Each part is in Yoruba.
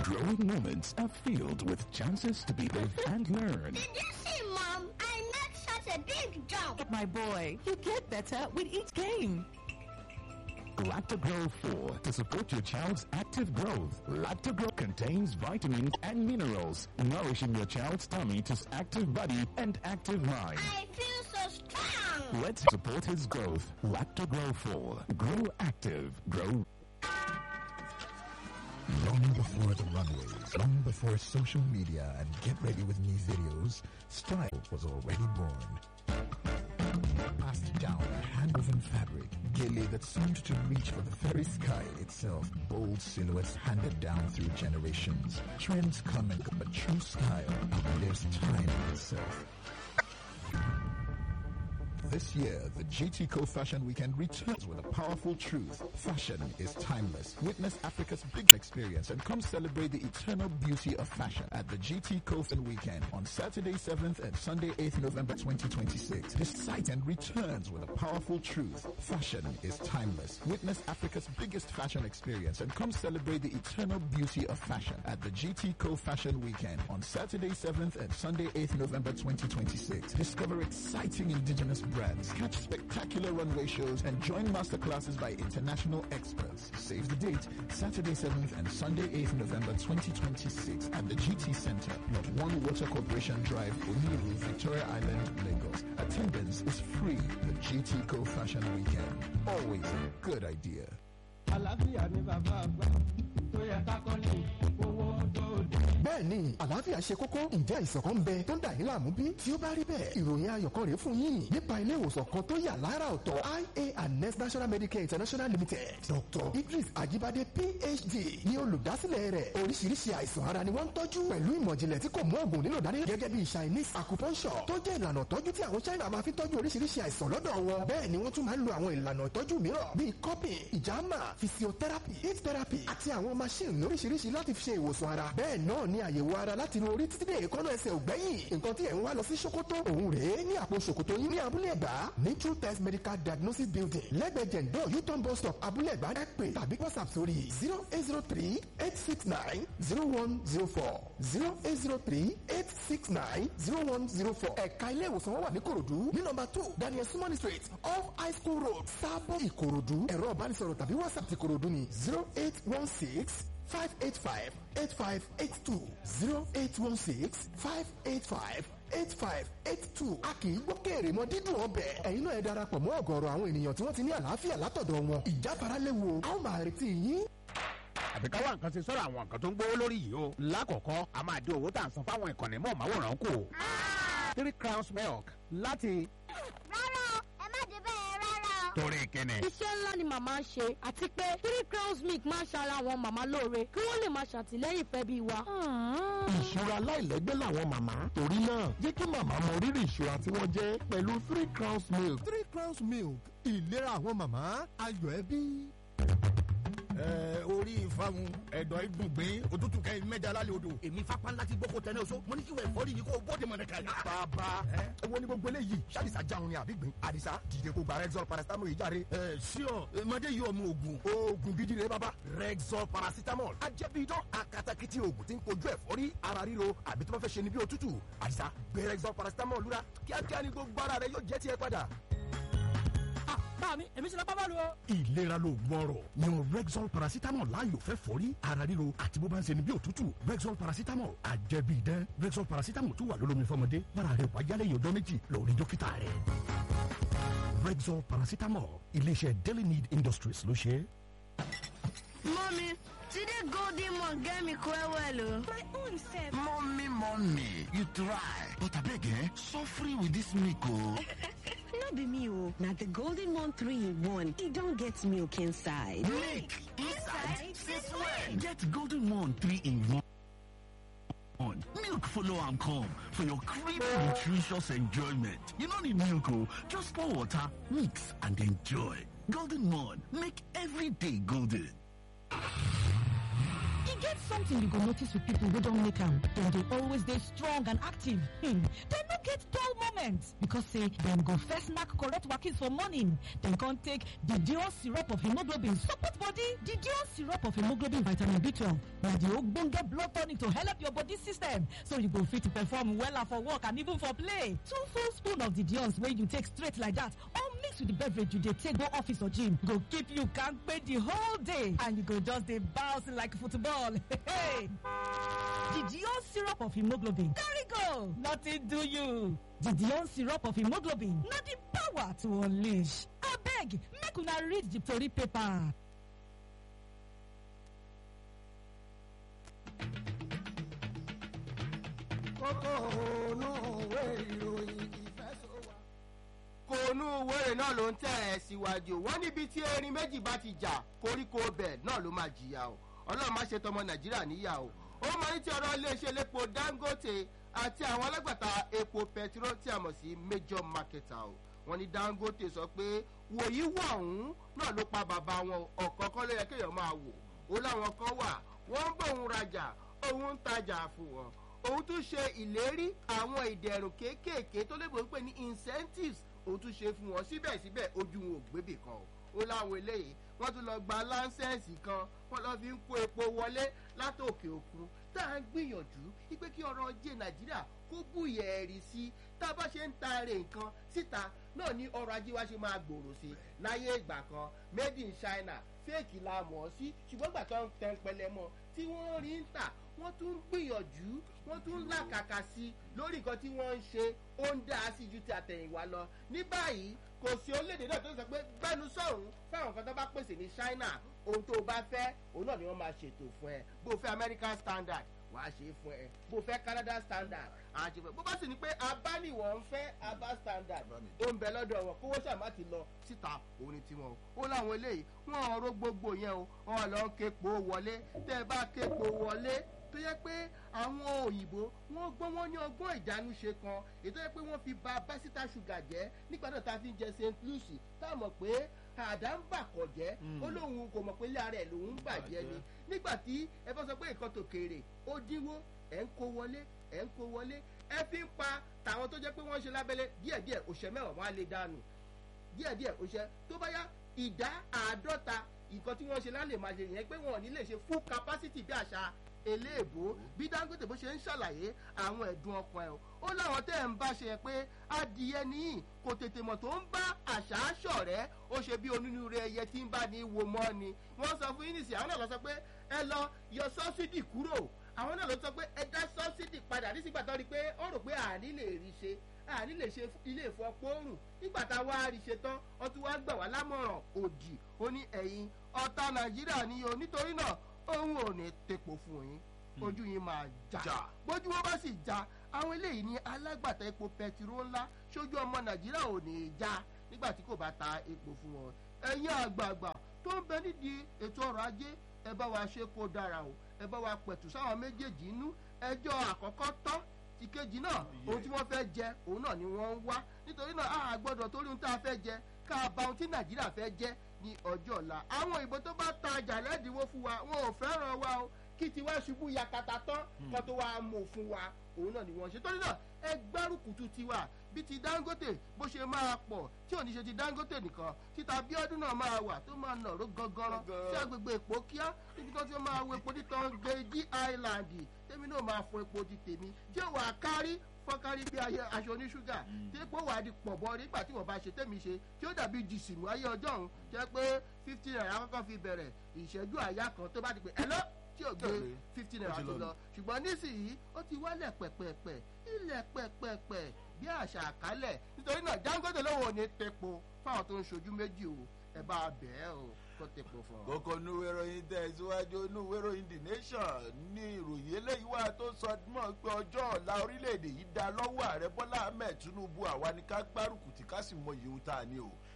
Growing moments are filled with chances to be live and learn. Did you see, Mom? I made such a big jump. My boy, you get better with each game. Lactogro 4 to support your child's active growth. Lactogro contains vitamins and minerals, nourishing your child's tummy to active body and active mind. I feel so strong. Let's support his growth. Lactogro 4. Grow active. Grow Long before the runways, long before social media and get ready with me videos, style was already born. Passed down a hand-woven fabric, gilly that seemed to reach for the very sky itself. Bold silhouettes handed down through generations. Trends come and go, but true style outlives time itself. This year, the GT Co Fashion Weekend returns with a powerful truth. Fashion is timeless. Witness Africa's big experience and come celebrate the eternal beauty of fashion at the GT Co Fashion Weekend on Saturday 7th and Sunday 8th November 2026. This site and returns with a powerful truth. Fashion is timeless. Witness Africa's biggest fashion experience and come celebrate the eternal beauty of fashion at the GT Co Fashion Weekend on Saturday 7th and Sunday 8th November 2026. Discover exciting indigenous brands, catch spectacular runway shows, and join masterclasses by international experts. Save the date, Saturday 7th and Sunday 8th November 2026 at the GT Center, Lot 1 Water Corporation Drive, Oniru, Victoria Island, Lagos. Attendance is free. The GT Co Fashion Weekend. Always a good idea. àlàáfíà ni bàbá àgbà tó yẹ ká kọ́ ní owó dòdò. bẹ́ẹ̀ ni àlàáfíà ṣe kókó ǹjẹ́ ìṣọ̀kan ń bẹ tó ń dà yín láàmú bí? tí ó bá rí bẹ́ẹ̀ ìròyìn ayọ̀ kan rèé fún yín nípa ilé ìwòsàn kan tó yà lára ọ̀tọ̀ ia and next national medicare international limited dr idris ajibade phd ni olùdásílẹ̀ rẹ̀ oríṣiríṣi àìsàn ara ni wọ́n ń tọ́jú pẹ̀lú ìmọ̀jìnlẹ̀ tí kò mú òògùn nílò dání gẹ́gẹ́ bí chinese acupuncture tó jẹ́ ìlànà ìtọ́jú tí àwọn china máa fi tọ́jú oríṣiríṣi àìsàn lọ́dọ̀ wọn bẹ́ẹ̀ ni wọ́n tún máa ń lo àwọn ìlànà ìtọ́jú mìíràn bíi cupping ìjàmà physiotherapy heat therapy àti àwọn machine lóríṣiríṣi láti fi ṣe ìwòsàn ara bẹ́ẹ̀ náà ni àyẹ̀wò ara láti inú orí títí dé èékánná ẹsẹ̀ ògbẹ́yìn nǹkan tí ẹ̀ ń wá lọ sí ṣòkòtò òun rèé ní àpò ṣòkòtò yín ní abúlé ẹ̀gbá ní true test medical diagnosis building lẹ́gbẹ̀ẹ́ jẹ̀ǹdọ̀ uton bus stop abúlé ẹ̀gbá ẹ pè tàbí whatsapp sórí zero eight zero three eight six nine zero one zero four zero eight zero three eight six nine zero one zero four ẹ̀ka ilé ìwòsàn wọn wà ní korodu ní nọmba two daniel sumani street off high school road sábọ̀ ìkòròdú ẹ̀rọ ìbánisọ̀rọ̀ tàbí whatsapp ti korodu ní zero eight one six five eight five eight five eight two zero eight one six five eight five eight five eight two a kì í gbọ́ kéèrè mọ dídùn ọbẹ̀ ẹ̀yin náà ẹ darapọ̀ mọ́ ọ̀gọ̀ọ̀rọ̀ àwọn ènìyàn tí wọ́n ti ní àlàáfíà látọ̀dọ̀ wọn ìjáfara léwu a ó máa retí yín. àbí ká wá nǹkan ṣe sọ́rọ̀ àwọn nǹkan tó ń gbówó lórí yìí o. lákọ̀ọ́kọ́ a máa dín owó tá à ń san fáwọn ìkànnì mọ̀ọ́máwòrán kù. three crowns milk láti Rárá o, ẹ má dé bẹ́ẹ̀ rárá o. torí kíni. iṣẹ́ ńlá ni màmá ń ṣe àti pé three crowns milk máa ń ṣara àwọn màmá lóore kí wọ́n lè máa ṣàtìlẹ́yìn fẹ́ bí wa. ìṣura láìlẹ́gbẹ́ làwọn màmá torí náà jẹ́ kí màmá mọ rírì ìṣura tí wọ́n jẹ́ pẹ̀lú three crowns milk. three crowns milk ìlera àwọn màmá ayọ̀ ẹbí. ẹ orí ìfàmù ẹ̀dọ̀ ìdùngbìn òtútù kẹ́yìn mẹ́jà lálẹ́ odò èmi fapá ńlá ti gbókò tẹ́lẹ̀ oṣù mo ní kí wọ́n ẹ̀fọ́rí yìí kó bóde mọ̀nà kan. bàbá ẹ wo ni gbogbo eléyìí ṣàdìsá jáun ni àbí gbìn àdìsá dìde kó gba rexol paracetamol yìí jáde. ẹ ṣíọ mọdé yìí ọmọ oògùn oògùn gidi rẹ bàbá. rexol paracetamol ajẹ́bíidán akatakiti oògùn tí ń kojú ẹ̀fọ́rí ara ríro àbí tó bá fẹ́ ṣe ni bí òtútù àdìsá gbé rexol paracetamol lura kíákíá ni gbogbo ara rẹ yóò jẹ́ tiẹ̀ padà. bá mi èmi ṣe lọ bá bá lu o. ìlera ló gbọ́rọ̀ yan rexol paracetamol láàyò fẹ́ fọ́rí ara ríro àti bó bá ń ṣe ni bí òtútù rexol paracetamol àjẹbí idán rexol paracetamol tún wà lólómi fọmọdé bára rẹ wájálẹ̀ yìí ọjọ́ méjì lórí dókítà rẹ̀ rexol paracetamol iléeṣẹ́ daily need industries ló ṣe é. Mommy, today golden one get me quite well o. My own self. Mommy, mommy, you try. But abeg eh, suffering with this milk o. no be me o. Na the golden one three in one. E don get milk inside. Milk inside? Since when? Get golden one three in one. on. Milk follow am come for your creamy, nutritious enjoyment. You no need milk o, just pour water, mix and enjoy. Golden Morn, make every day golden. get something you go notice with people wey don make am dem dey always dey strong and active hmm. dem no get dull moments because say dem go first knack correct wakis for morning dem come take the dior syrup of hemoglobin support body the dior syrup of hemoglobin vitamin b12 na the ogbonge blood tonic to help your body system so you go fit perform wella for work and even for play two full spoon of the diors wey you take straight like that or mix with the beverage you dey take go office or gym go keep you kampe the whole day and you go just dey bounce like football. Hey! The Dion syrup of hemoglobin carry go nothing do you. The Dion syrup of hemoglobin na the power to unleash. Abeg make una read the tori paper. kókó ònú òwe ìròyìn ìfẹ́sọ̀wá. kòónú wẹ́rẹ̀ náà ló ń tẹ̀ ẹ́ síwájú wọ́n níbi tí erin méjì bá ti jà koríko bẹ̀ náà ló máa jìyà o ọlọ́run má ṣe tọmọ nàìjíríà níyà o ó máa ń tí ọ̀rọ̀ iléeṣẹ́ elépo dangote àti àwọn alágbàtà epo pẹtiró tí a mọ̀ sí major marketer o wọ́n ní dangote sọ pé wòyí wọ̀ ọ̀hún náà ló pa bàbá wọn ọ̀kọ̀ọ̀kan ló yẹ kéèyàn máa wò ó láwọn kan wà wọ́n ń bóun rajà òun ń tajà fún wọn òun tún ṣe ìlérí àwọn ìdẹ̀rùn kéékèèké tó lè bọ̀ ń pè ní incentives òun tún ṣe fún wọn síbẹ̀síbẹ̀ ojú wọn ò gbébì kan o ó láwọn eléyìí wọ́n tún lọ gba láńsẹ̀nsì kan wọ́n lọ fi ń kó epo wọlé látòkè òkun tá à ń gbìyànjú wípé kí ọrọ̀ ajé nàìjíríà kó bùyẹ̀ ẹ̀rì sí tá a bá ṣe ń taare nǹkan síta náà ní ọrọ̀ ajé wa ṣe máa gbòòrò sí láyé ìgbà kan made in china fẹ́ẹ̀kì la mọ̀ ọ́ sí ṣùgbọ́n gbà tó ń tẹ́ ń pẹlẹ mọ́ tí wọ́n rí ń tà wọ́n tún ń gbìyànjú wọ́n tún ń làkàkà sí lórí nǹkan tí wọ́n ń ṣe ó ń dá sí ju ti àtẹ̀yìnwá lọ ní báyìí kò sí orílẹ̀-èdè náà tó ń sọ pé gbẹ́nu sọ̀hún fáwọn nǹkan tó bá pèsè ní china ohun tó o bá fẹ́ òun náà ni wọ́n máa ṣètò fún ẹ bó o fẹ́ american standard wàá ṣe é fún ẹ bó o fẹ́ canada standard àá ṣe fún ẹ bó bá sì ní pé abániwọ̀ ń fẹ́ abá standard ó ń bẹ lọ́dọ̀ wọn kówó ṣàmá ti lọ síta òun ni tiwọn o ó láwọn eléyìí wọn ọ̀rọ̀ gbogbo yẹn o wọn lọ képo wọlé tẹ́ ẹ bá képo wọlé tó yẹ pé àwọn òyìnbó wọn gbọ́n wọn ní ọgbọ́n ìdánúṣe kan ètò yẹ pé wọ́n fi ba básítà ṣúgà jẹ́ nígbà náà tá a fi ń jẹ st lucy tá a mọ̀ pé àdá ń bà kọ̀ jẹ́ ó lóun kò mọ̀ pé ilé ara ẹ̀ lòun ń bàjẹ́ ni nígbà tí ẹ bá sọ pé nǹkan tó kéré ó dínwó ẹ̀ ń kó wọlé ẹ̀ ń kó wọlé ẹ fi ń pa tàwọn tó jẹ́ pé wọ́n ń ṣe lábẹ́lẹ́ díẹ̀díẹ̀ òṣè mẹ́wàá wọn á lè dànù díẹ̀díẹ̀ òṣè tó bá yá ìdá àádọ́ta nǹkan tí wọ́n ṣe lálẹ́ máa ṣe yẹn pé wọn ò ní lè ṣe full capacity bí àṣà eléèbó bí dangote bó ṣe ń ṣàlàyé àwọn ẹ̀dùn ọkàn ẹ̀ ó láwọn tẹ́ ẹ̀ ń bá ṣe pé adìyẹ nìyí kò tètè mọ̀ tó ń bá àṣà ṣọ̀rẹ́ ó ṣe bí onínúure ẹyẹ tí ń bá ní wo mọ́ ni wọ́n sọ fún yínísì àwọn náà lọ sọ pé ẹ lọ yọ sọ́sídì kúrò àwọn náà lọ sọ pé ẹ dá sọ́sídì padà nísìgbà tó rí pé ó rò pé àní lè rí ṣe àní lè ṣe ilé ìfọpọ́rùn nígbà tá a wá rí ṣe tán ó tún wá gbà wá lámọ̀ràn òdì ó ní ẹ̀yin ọ̀tá nàìjíríà ni o nítorí náà òun ò ní tepo fún yín ojú yín máa já bójú wọn bá sì já àwọn eléyìí ní alágbàtà epo pẹtiró ńlá sójú ọmọ nàìjíríà ò ní í já nígbà tí kò bá ta epo fún wọn ẹ̀yin àgbààgbà tó ń bẹ nídìí ètò ọrọ̀ ajé ẹ bá wa ṣe kó dára o ẹ bá wa pẹ̀tù sáwọn méjèèjì inú ẹjọ́ àkọ́kọ́ tán ìkejì náà ohun tí wọ́n fẹ́ jẹ òun náà ni wọ́n ń wá nítorí náà a gbọ́dọ̀ torí ohun tá a fẹ́ jẹ ká ba ohun tí nàìjíríà fẹ́ jẹ ní ọjọ́ ọ̀la àwọn ìbò tó bá ta ọjà lẹ́dínwó fún wa wọn ò fẹ́ràn wa o kí tiwa ṣubú yakata tán kó tó wá mú fún wa òun náà ni wọ́n ṣe torí náà ẹ gbárùkùtù tiwa bí ti dangote bó ṣe máa pọ̀ tí ò ní ṣe ti dangote nìkan títa bíọ́dún náà máa wà tó máa nàró gangan sí agbègbè èpò kíá níbi tó ti máa wo epo títàn gbèdí island tèmi náà máa fọ epo ti tèmi tí ò wà kárí fọ́kárí bí aṣọ oníṣúgà tí epo wà di pọ̀bọ nígbà tí wọ́n bá ṣe tèmi ṣe tí ó dàbí jìsìmù ayé ọjọ́ òun jẹ́ pé fifty naira kọ́kọ́ fi bẹ̀rẹ̀ ìṣẹ́jú àyà kan tó bá ti pè ẹ lọ tí ò gbé fifty naira ti lọ ṣùgbọ́n nísìnyí ó ti wálẹ̀ pẹ̀pẹ̀pẹ̀ ilẹ̀ pẹ̀pẹ̀pẹ̀ bí àṣà àkálẹ̀ nítorí náà dangote lóun ò ní tepo fáwọn tó ń ṣojú méjì o ẹ bá a bẹ̀ ẹ́ o kó tepo fún ọ. kókó núwé ròyìn tẹ̀síwájú núwé ròyìn the nation ní ìròyìn eléyìí wà tó sọ mọ́ pé ọjọ́ ọ̀la orílẹ̀-èdè yìí dá lọ́wọ́ ààrẹ bọ́lá ahmed tinubu àwa ni ká gbárùkù tí ká sì mọ ìyẹ̀wò tá a ní o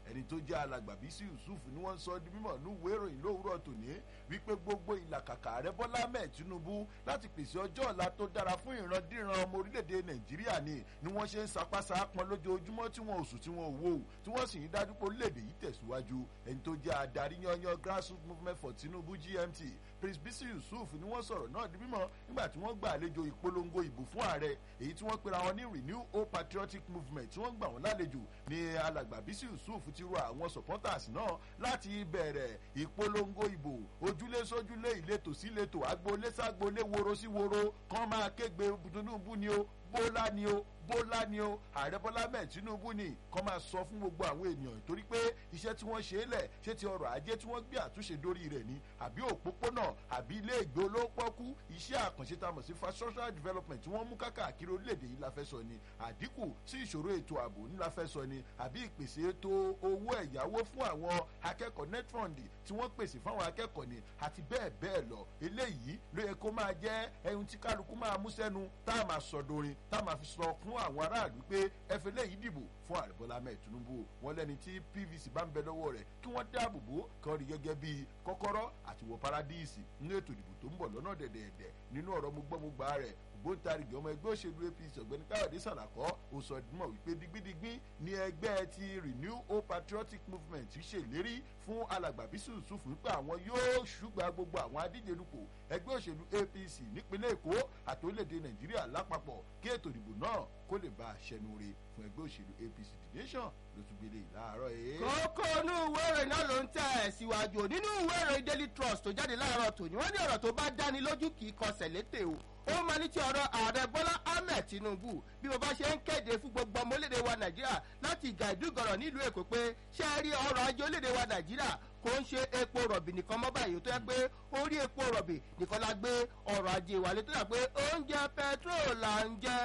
ẹni tó jẹ́ alàgbà bísí yusuf ni wọ́n sọ di mímọ̀ ní ìwé ìròyìn lówùúrọ̀ tòní wípé gbogbo ìlàkàkà ààrẹ bọ́lá mẹ́ẹ̀ tinubu láti pèsè ọjọ́ ọ̀la tó dára fún ìrandíran ọmọ orílẹ̀-èdè nàìjíríà ni ni wọ́n ṣe ń sapásá pọn lójoojúmọ́ tí wọ́n oṣù tí wọ́n wò tí wọ́n sì ń dájú pé orílẹ̀-èdè yìí tẹ̀síwájú ẹni tó jẹ́ adarí yanyan grassroots movement for tinubu gmt prince bisi yusuf ni wọ́n sọ̀rọ̀ náà di mímọ́ nígbà tí wọ́n gba àlejò ìpolongo ìbò fún ààrẹ èyí tí wọ́n pera wọn ní renew hope patriotic movement tí wọ́n gbà wọ́n lálejò ní alàgbà bisi yusuf ti rọ àwọn supporters náà láti bẹ̀rẹ̀ ìpolongo ìbò ojúlé sójúlé ìletò sí ìletò agboolé ságboolé woro sí woro kán máa kégbe tinubu ni o bólá ni o bólá ni o ààrẹ bọ́lá mẹ́ẹ̀ tinubu ni kọ́ máa sọ fún gbogbo àwọn ènìyàn torí pé iṣẹ́ tí wọ́n ṣe é lẹ̀ ṣé ti ọrọ̀ ajé tí wọ́n gbé àtúnṣe dórí rẹ̀ ni àbí òpópónà àbí ilé ìgbé olóńpọ́kú iṣẹ́ àkànṣe tá a mọ̀ sí infrastructural development tí wọ́n mú káàkiri orílẹ̀-èdè yìí la fẹ́ sọ ni àdínkù sí ìṣòro ètò ààbò ní la fẹ́ sọ ni àbí ìpèsè ètò owó ẹ̀yáwó fún àwọn akẹ́kọ̀ọ́ netfund tí wọ́n pèsè fáwọn akẹ́kọ̀ọ́ ni àti bẹ́ẹ̀ bẹ́ẹ̀ lọ eléyìí ló yẹ kó máa jẹ́ ẹyin tí kálukú máa mú sẹ́nu tá a máa sọ dorin tá a máa fi sọ fún àwọn aráàlú pé ẹ fẹ́ lẹ́yìn dìbò fún ààrẹ bọ́lá mẹ́ẹ̀ tinubu wọn lẹ́ni tí pvc bá ń bẹ lọ́wọ́ rẹ̀ kí wọ́n dáàbò bò kán rí gẹ́gẹ́ bíi kọ́kọ́rọ́ àti wọ paradíìsì nínú ètò ìdìbò tó ń bọ̀ lọ́nà dẹ̀dẹ̀ẹ̀dẹ̀ nínú ọ̀rọ̀ mo gbọ́ mo gbà rẹ̀ ògbóǹtarìgì ọmọ ẹgbẹ́ òṣèlú apc ọ̀gbẹ́ni káyọ̀dé sàlàkọ́ ó sọ dímọ̀ wípé digbidigbin ní ẹgbẹ́ ti renew hope patriotic movement ṣèlérí fún alàgbà bísí yusuf wípé àwọn yóò ṣùgbà gbogbo àwọn adíje dupò ẹgbẹ́ òṣèlú apc nípínlẹ̀ èkó àti orílẹ̀-èdè nàìjíríà lápapọ̀ kí ètò ìdìbò náà kó lè bá a ṣẹnu re fún ẹgbẹ́ òṣèlú apc the nation ló tún gbélé ìlàárọ̀ yìí. kókó inú ìwé ìròyìn náà ló ń tẹ̀ ẹ̀ síwájú nínú ìwé ìròyìn daily trust tó jáde láàárọ̀ tòní wọ́n ní ọ̀rọ̀ tó bá dáni lójú kì í kọsẹ̀ létè o ó máa ní ti ọ̀rọ̀ ààrẹ bọ́lá ahmed tinubu bí mo bá ṣe ń kéde fún gbogbo ọmọ orílẹ̀-èdè wa nàìjíríà láti ìgà ìdúgọ̀rọ̀ nílùú èkó pé ṣé ẹ rí ọrọ̀ ajé orílẹ̀-èdè wa nàìjíríà kò ń ṣe epo rọ̀bì nìkan mọ́ báyìí tó yẹ pé orí epo rọ̀bì nìkan la gbé ọrọ̀ ajé wálé tó yà pé oúnjẹ petrol là ń jẹ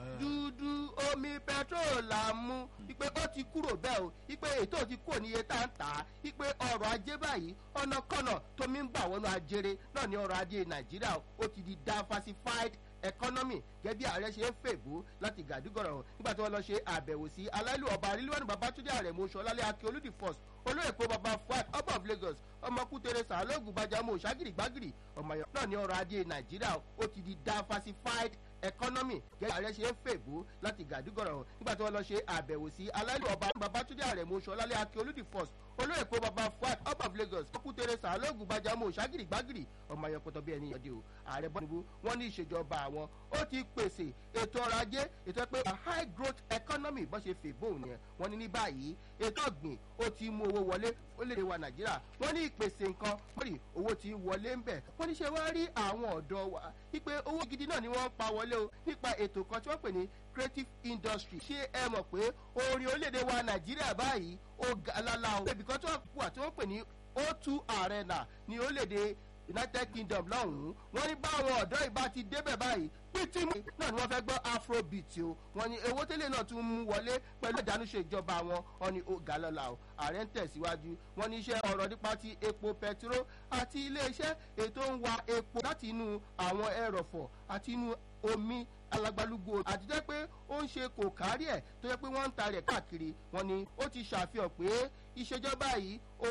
dúdú omi petrol là ń mú ipe ó ti kúrò bẹ́ẹ̀ o ipe ètò ti kúrò níye tá ń tà á ipe ọrọ̀ ajé báyìí ọ̀nà kọ́nà tómi ń gbà wọnú ajere náà ní ọrọ̀ ajé nàìjíríà ó ti di diversified economy gẹ́gẹ́ bí ààrẹ ṣe ń fèbó láti gàdúgọ̀rọ̀ nígbà tí wọ́n lọ ṣe àbẹ̀wò sí aláìlú ọba rílíwánu babatunde àrẹ̀mú ṣọlálẹ̀ akin olùdí first olóyèpo baba fuad ọba of lagos ọmọkú teresa alógun bàjámọ ṣàgìrì gbàgìrì ọmọọyọ náà ní ọrọ̀ ajé nàìjíríà ó ti di diversified economy gẹ́gẹ́ bí ààrẹ ṣe ń fèbó láti gàdúgọ̀rọ̀ nígbà tí wọ́n lọ ṣe àbẹ̀wò sí aláìlú ọba babatunde àrẹ̀mú ṣọlálẹ̀ akin olùdí first olóyèpo baba fuad ọba of lagos ọkú teresa alógun bàjámọ ṣàgìrì gbàgìrì ọmọọyọ pọtọ bí ẹni yọdí o ààrẹ bọ́nibú wọ́n ní ìṣèjọba àwọn ó ti pèsè ètò ọrọ̀ ajé ètò pé a high growth economy bó ṣe fè bóun yẹn wọ́n ní ní báyìí ètò ọ̀gbìn ó ti mú owó wọlé orílẹ̀-èdè wa nàìjíríà wọ́n ní ìpèsè nǹkan mọ́rì owó ti wọlé ń bẹ̀ wọ́n ní ṣe wá rí àwọn ọ̀dọ́ wa wípé owó gidi náà ni wọ́n ń pa wọlé o nípa ètò kan tí wọ́n pè ní creative industry ṣé ẹ mọ̀ pé orin orílẹ̀-èdè wa nàìjíríà báyìí ó ga lálá o ibì kan tí wọ́n wà tí wọ́n pè ní o2 arena ní orílẹ̀-èdè united kingdom lọ́hùn-ún wọ́n ní báwọn ọ̀dọ́ ìbá ti débẹ̀ báyìí pété mú náà ni wọ́n fẹ́ gbọ́ afrobeat o wọ́n ní owó tẹ́lẹ̀ náà tún mú wọlé pẹ̀lú ìdánúṣe ìjọba wọn wọ́n ní ó ga lọ́la o ààrẹ ń tẹ̀síwájú wọ́n ní iṣẹ́ ọ̀rọ̀ nípa ti epo pẹtiró àti iléeṣẹ́ ètò ń wa epo láti inú àwọn ẹrọ̀fọ̀ àti inú omi alagbalugbo àti jẹ́ pé ó ń ṣe kò kárí ẹ̀ tó jẹ́ pé wọ́n ń ta rẹ̀ káàkiri wọ́n ní ó ti ṣàfihàn pé ìṣèjọba yìí ó